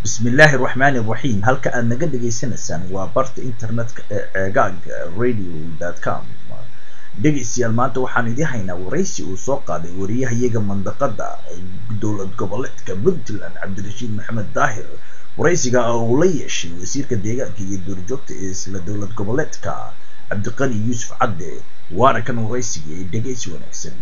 bismillaahi raxmaani raxiim halka aad naga dhagaysanaysaan waa barta internetka ee ceegaaga radio com dhegaystayaal maanta waxaan idiin haynaa waraysi uu soo qaaday wariyahayaga mandaqada dowlad goboleedka puntland cabdirashiid maxamed daahir waraysiga uu la yeeshay wasiirka deegaanka iyo duurjoogta ee isla dowlad goboleedka cabdiqani yuusuf cadde waana kan waraysiga ee dhegaysi wanaagsan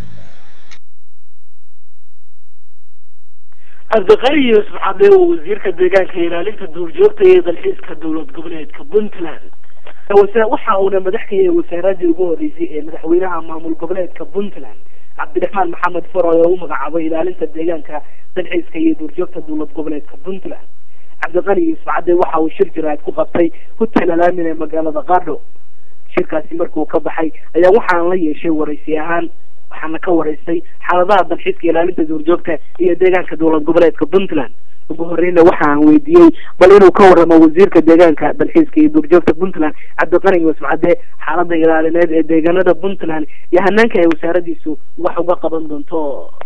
cabdiqani yuusuf cadde oo wasiirka deegaanka ilaalinta duurjoogta ee dalxiiska dowlad goboleedka puntland waxa uuna madax ka yahay wasaaradii ugu horeysay ee madaxweynaha maamul goboleedka puntland cabdiraxmaan maxamed faroy oo u magacaabay ilaalinta deegaanka dalxiiska iyo duurjoogta dowlad goboleedka puntland cabdiqani yuusuf cadde waxa uu shir jiraad ku qabtay hotel alaamin ee magaalada qaadho shirkaasi markuu ka baxay ayaa waxaan la yeeshay waraysi ahaan waxaana ka waraystay xaaladaha dalxiiska ilaalinta duurjoogta iyo deegaanka dowlad goboleedka puntland ugu horeyna waxaan weydiiyey bal inuu ka waramo wasiirka deegaanka dalxiiska iyo duurjoogta puntland cabdiqani yuusuf cadde xaalada ilaalineed ee deegaanada puntland iyo hanaanka ay wasaaradiisu wax uga qaban doonto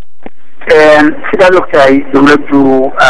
sidaad ogtahay dawladdu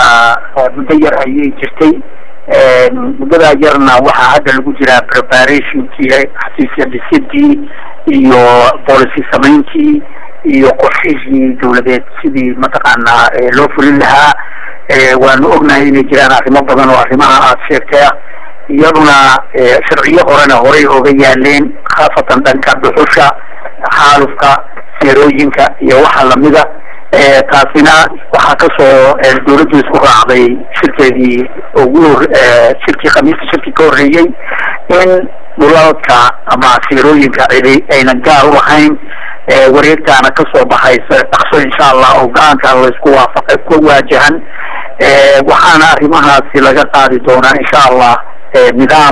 muddo yar ayay jirtay muddadaa yarna waxaa hadda lagu jiraa preparationkii xafiisya dhisidii iyo policy samayntii iyo qorshihii dawladeed sidii mataqaanaa loo fulin lahaa waanu ognahay inay jiraan arrimo badan oo arrimaha aada sheegtay ah iyaduna sharciyo horena horay oga yaaleen khaasatan dhanka dhuxusha xaalufka seerooyinka iyo waxa lamida taasina waxaa kasoo dawladdu isku raacday shirkeedii ugu shirkii khamiista shirkii ka horreeyey in dhulalka ama seerooyinka cidi aynan gaar u lahayn wareegtaana kasoo baxaysa dhaqso insha allah oo go-aanka laysku waafaqay ku waajahan waxaana arrimahaasi laga qaadi doonaa insha allah nidaam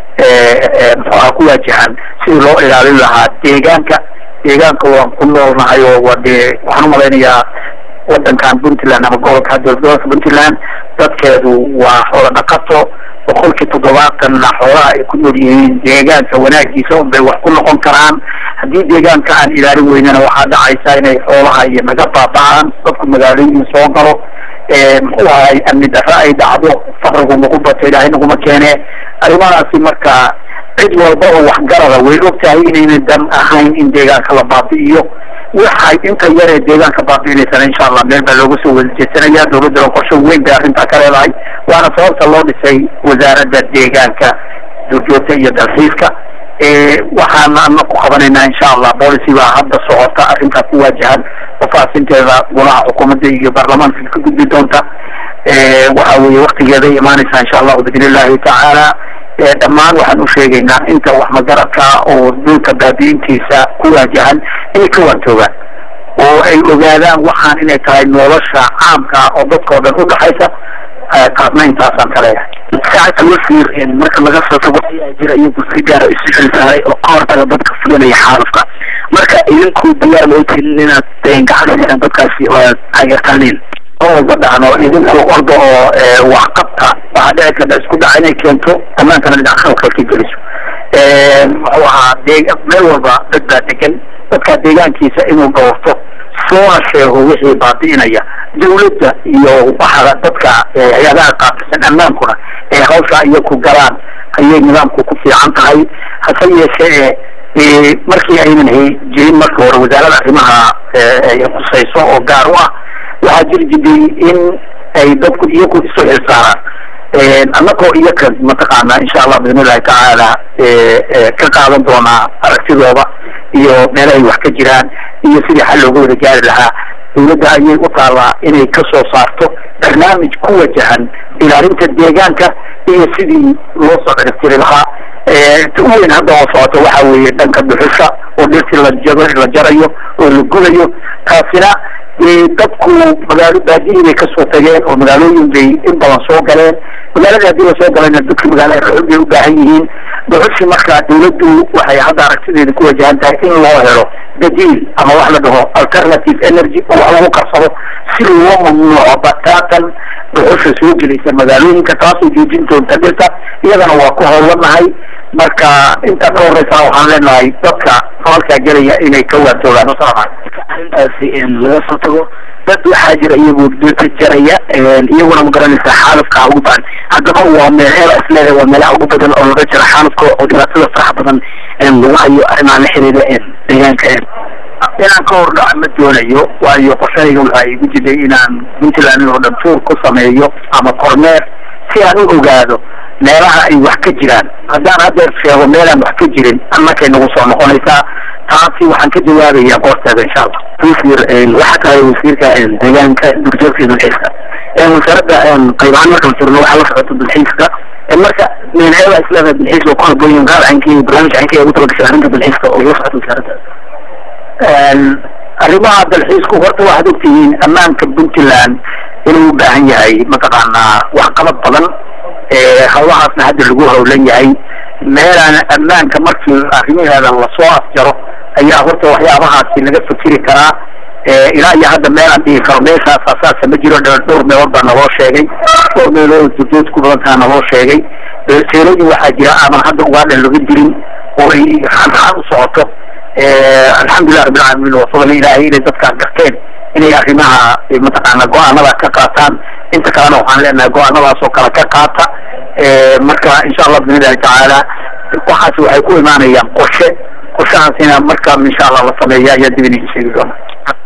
muxuaha ku waajahan sidii loo ilaalin lahaa deegaanka deegaanka waan ku noolnahay oo wa dee waxaan umalaynayaa wadankan puntland ama gobolka dowladgobolka puntland dadkeedu waa xoola dhaqato boqolkii toddobaatanna xoolaha ay ku nool yihiin deegaanka wanaagiisa un bay wax ku noqon karaan haddii deegaanka aan ilaalin weynana waxaa dhacaysa inay xoolaha iyo naga baaba'aan dadku magaalooyin soo galo muxuu ahay amni darro ay dhacdo faqrigu nagu bato ilaahay naguma keene arrimahaasi marka cid walba oo waxgarada way og tahay inayna dan ahayn in deegaanka la baabi'iyo waxay inta yar ee deegaanka baabi'inaysana insha allah meel baa looga soo wada jeesanaya dawladduna qorsho weyn bay arrintaa ka leedahay waana sababta loo dhisay wasaaradda deegaanka duurjoogta iyo dalxiiska waxaana ana ku qabanaynaa insha allah policy baa hadda socota arrintaa ku waajahan faafinteeda golaha xukuumadda iyo baarlamaanka ka gudbi doonta waxa weeye waktigeeday imaanaysaa insha allahu biidn illahi tacaala dhammaan waxaan u sheegaynaa inta wax magaradka oo dhulka baabi'intiisa ku waajahan inay ka waantoogaan oo ay ogaadaan waxaan inay tahay nolosha caamka oo dadkao dhan udhaxaysa taasna intaasaan ka leeyahay wasiir marka laga soo tago ayaa jira iyagu si gaara isu xilsaaray oo ka hortaga dadka fulinaya xaalufka marka idinku diyaar loo telin inaad gacansiisaan dadkaasi oo aad taageertaaniin oo walba dhacno idinku orda oo waxqabta waxaa dhici karta isku dhaca inay keento amaankana dhinac khalkal ka geliso muxuu ahaa dee meel walba dad baa degan dadka deegaankiisa inuu dhowrto soona sheego wixii baabi'inaya dawladda iyo waxa dadka hay-adaha qaabkisan ammaankuna ee hawsha iyo ku galaan ayay nidaamku ku fiican tahay hase yeeshee markii aynan jirin marka hore wasaaradda arrimaha ay khusayso oo gaar u ah waxaa jiri jiray in ay dadku iyagu isu xilsaaraan annagoo iyaka mataqaana insha allah biidn illahi tacaala ka qaadan doonaa aragtidooda iyo meelahay wax ka jiraan iyo sidii xal looga wada gaari lahaa dawladda ayay u taallaa inay ka soo saarto barnaamij ku wajahan ilaalinta deegaanka iyo sidii loo soo ciribtiri lahaa ta u weyn hadda oo socoto waxa weeye dhanka dhuxusha oo dhirtii la jaro la jarayo oo la gudayo taasina dadku magaalo baadiyii bay kasoo tageen oo magaalooyin bay in badan soo galeen magaalada haddii lasoo galayna dadka magaalada dhuxul bay u baahan yihiin dhuxushi marka dawladdu waxay hadda aragtideeda ku wajahan tahay in loo helo badiil ama wax la dhaho alternative energy oo wax lagu karsado si loo mamnuuco bataatan dhuxusha soo gelaysa magaalooyinka taasoo joojin doonta dhirta iyadana waa ku howlanahay marka intaa ka horeysa waxaan leenahay dadka falalkaa gelaya inay ka waatoogaan wasalaamu arrintaasi laga soo tago dad waxaa jira iyagu dhirta jaraya iyaguna ma garanaysa xaalufka ugu badan haddaba waa meelaha isleedahay waa meelaha ugu badan oo laga jiro xaalufka oo dhibaatada faraxa badan lagu hayo arrimaha la xiriira deegaanka inaan ka hordhaco ma doonayo waayo qorshahayga waxaa igu jiray inaan puntland oo dhan tuur ku sameeyo ama kormeer si aan u ogaado meelaha ay wax ka jiraan haddaan haddeer sheego meelaan wax ka jirin annakay nagu soo noqonaysaa taasi waxaan ka jawaabayaa goorteeda insha allah wasiir waxaa tahay wasiirka deegaanka durjoogta iyo dalxiiska wasaaradda qaybahaan markaan firno waxaa la socota dalxiiska marka meelaheeda isleedahay dalxiis oo ku habboon yihin qaar cankii barnaamij cankii ugu talagashay arrinta dalxiiska oo la socota wasaaradda arrimaha dalxiisku horta waxaad ogtihiin ammaanka puntland inuu u baahan yahay mataqaanaa waxqabad badan hawlahaasna hadda lagu howlan yahay meelaan ammaanka markii arrimaheeda lasoo afjaro ayaa horta waxyaabahaasi laga fikiri karaa ilaa iyo hadda meelaan dhihi karo meeshaas asaasa ma jiro dhowr meelood baa naloo sheegay dhowr meelood durdood ku badantaa naloo sheegay seelooyin waxaa jira aadan hadda ugaadhan laga jirin oo ay xanxaan u socoto alxamdulilah rabbilcaalamiin waa fadli ilaahay inay dadkaan garteen inay arrimaha mataqaana go-aanada ka qaataan inta kalena waxaan leenahay go-aanadaas oo kale ka qaata marka insha allah biidnillahi tacaala waxaas waxay ku imaanayaan qorshe qorshahaasina marka insha allah la sameeya ayaa dib idinka sheegi doona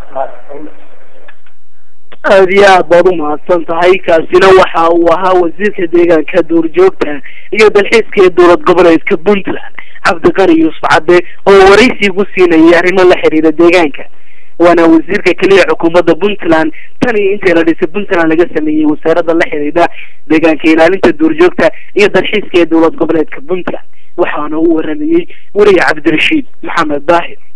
aada iyo aad baad umahadsan tahay kaasina waxa uu ahaa wasiirka deegaanka duurjoogta iyo dalxiiska ee dowlad goboleedka puntland cabdiqani yuusuf cadde oo waraysi gu siinayay arrimo la xiriira deegaanka waana wasiirka keliya xukuumadda puntland tan iyo intii la dhisay puntland laga sameeyey wasaaradda la xiriira deegaanka ilaalinta duurjoogta iyo dalxiiska ee dowlad goboleedka puntland waxaana u waramayey weriye cabdirashiid maxamed daahir